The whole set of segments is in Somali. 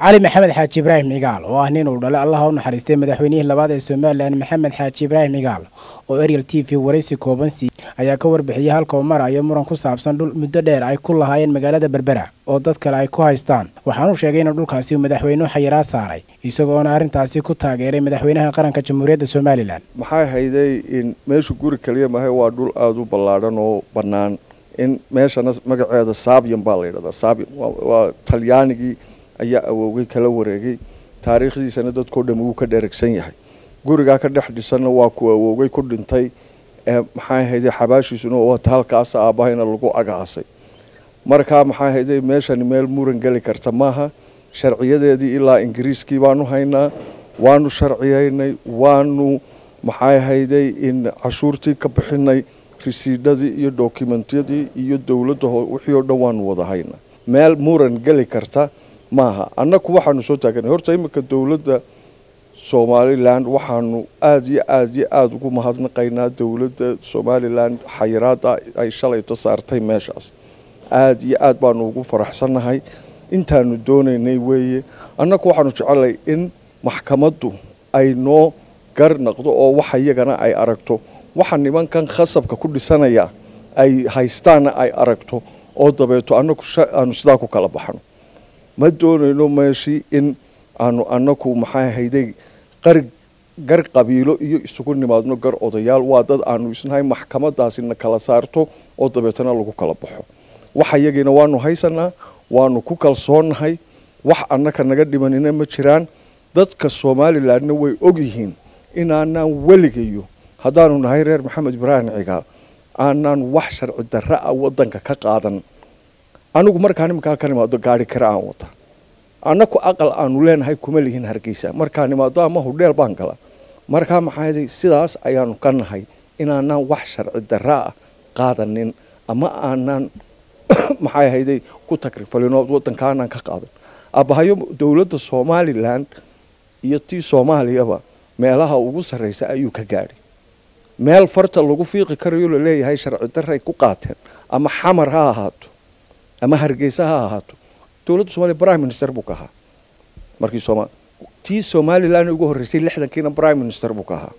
cali maxamed xaaji ibraahim cigaal oo ah nin uu dhalay allaha u naxariistay madaxweynihii labaad ee somalilan maxamed xaaji ibraahim cigaal oo ariel t v waraysi kooban sii ayaa ka warbixiyey halka uu marayo muran ku saabsan dhul muddo dheer ay ku lahaayeen magaalada berbera oo dad kale ay ku haystaan waxaanuu sheegay inuu dhulkaasi uu madaxweynuhu xayiraad saaray isagoona arrintaasi ku taageeray madaxweynaha qaranka jamhuuriyadda somalilan maxay hayday in meeshu guri kaliya mahay waa dhul aada u ballaadhan oo bannaan in meeshana magaceeda saabiyan baa la yidhahdaa saabiyan waa talyaanigii ayaa awoogay kala wareegay taariikhdiisana dadkao dham wuu ka dheregsan yahay gurigaa ka dhex dhisanna waa ku awoogay ku dhintay maxay hayday xabaashiisuna waata halkaas aabahayna lagu agaasay markaa maxay hayday meeshani meel muran geli karta maaha sharciyadeedii ilaa ingiriiskii baanu haynaa waanu sharciyaynay waanu maxay hayday in cashuurtii ka bixinay risiidhadii iyo dokumentiyadii iyo dowladda wixii oo dhan waanu wada haynaa meel muran geli karta maaha annaku waxaanu soo taaganay horta iminka dowladda somalilan waxaanu aada iyo aada iyo aada ugu mahadnaqaynaa dowladda somalilan xayiraada ay shalayta saartay meeshaas aada iyo aada baanu ugu faraxsannahay intaanu doonaynay weeye annaku waxaanu jecelay in maxkamaddu ay noo gar naqdo oo waxa iyagana ay aragto waxa nimankan khasabka ku dhisanaya ay haystaana ay aragto oo dabeeto annaku aanu sidaa ku kala baxno ma doonayno meeshii in aanu annaku maxay hayday qar gar qabiilo iyo isugu nimaadno gar odayaal waa dad aanu isnahay maxkamadaasina kala saarto oo dabeetana lagu kala baxo waxa iyagiina waanu haysanaa waanu ku kalsoonnahay wax annaka naga dhimanina ma jiraan dadka somalilanna way ogyihiin inaanaan weligayo haddaanu nahay reer maxamed ibraahim cigaal aanaan wax sharci darra a wadanka ka qaadan anigu markaan iminkaa ka nimaado gaari kare aan wata annaku aqal aanu leenahay kuma lihin hargeysa markaan nimaado ama hudheel baan gala markaa maxaa sidaas ayaanu ka nahay inaanaan wax sharci darra ah qaadanin ama aanaan maxay hayday ku takrifalino wadanka aanaan ka qaadan abahayo dowladda somalilan iyo tii soomaaliyaba meelaha ugu sarreysa ayuu ka gaadhay meel farta lagu fiiqi karayo laleeyahay sharci darray ku qaateen ama xamar ha ahaato ama hargeysa ha ahaato dowladda somaliya prime minister buu ka ahaa markii soma tii somalilan ugu horreysay lixdankiina prime minister buu ka ahaa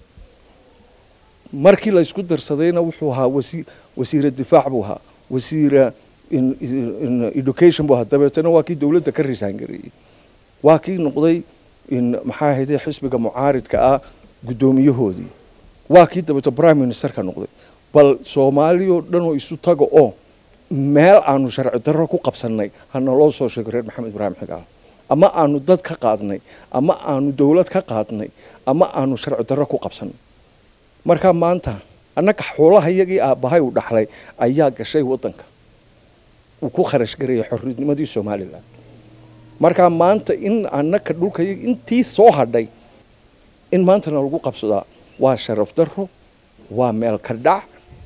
markii la isku darsadayna wuxuu ahaa wasi wasiira difaac buu ahaa wasiira education buu ahaa dabeetana waa kii dowladda ka risaangareeyey waa kii noqday maxaa hayday xisbiga mucaaridka ah guddoomiyahoodii waa kii dabeeto prime ministerka noqday bal soomaaliyao dhan oo isu taga oo meel aanu sharci darro ku qabsannay hana loo soo sheego reer maxamed ibraahim xigaal ama aanu dad ka qaadnay ama aanu dowlad ka qaadnay ama aanu sharci darro ku qabsannay markaa maanta annaga xoolaha iyagii aabbahay uu dhaxlay ayaa gashay waddanka uu ku kharash gareeyay xorriyadnimadii somalilan markaa maanta in annaka dhulka intii soo hadhay in maantana lagu qabsadaa waa sharaf darro waa meel ka dhac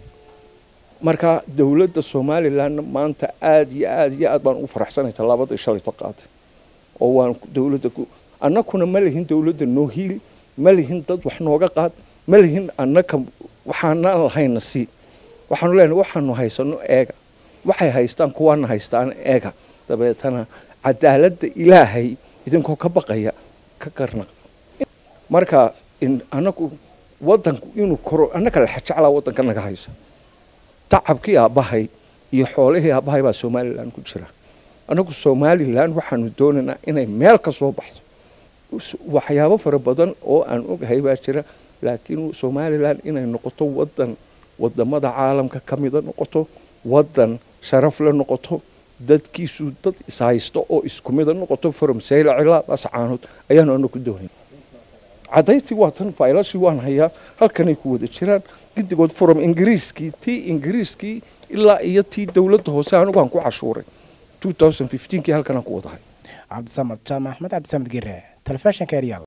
markaa dowladda somalilanna maanta aada iyo aada iyo aad baan ugu faraxsanay tallaabada shalayto qaatay oo waan dowladda annakuna ma lihin dowladda noo hiili ma lihin dad wax nooga qaad ma lihin annaka waxaanaan lahayna sii waxaanu leenahay waxaanu haysano eega waxay haystaan kuwaana haystaan eega dabeetana cadaaladda ilaahay idinkoo ka baqaya ka garnaq marka annagu wadanku inuu koro annaka la jeclaa waddanka naga haysa tacabkii aabbahay iyo xoolihii aabbahay baa somalilan ku jira annagu somalilan waxaanu doonaynaa inay meel ka soo baxdo waxyaabo fara badan oo aan ogahay baa jira laakiin somalilan inay noqoto wadan wadamada caalamka ka mida noqoto wadan sharaf la noqoto dadkiisu dad ishaysto oo isku mida noqoto from sayla cilaa ascaanood ayaanu anagu doonay cadayntii waa tan faylashii waan hayaa halkanay ku wada jiraan gidigood from ingiriiskii tii ingiriiskii ilaa iyo tii dowladda hoose anigu aan ku cashuuray kii halkanaan ku wadahay cabdisamad jaamac axmed cabdisamad gire telefishinka eryal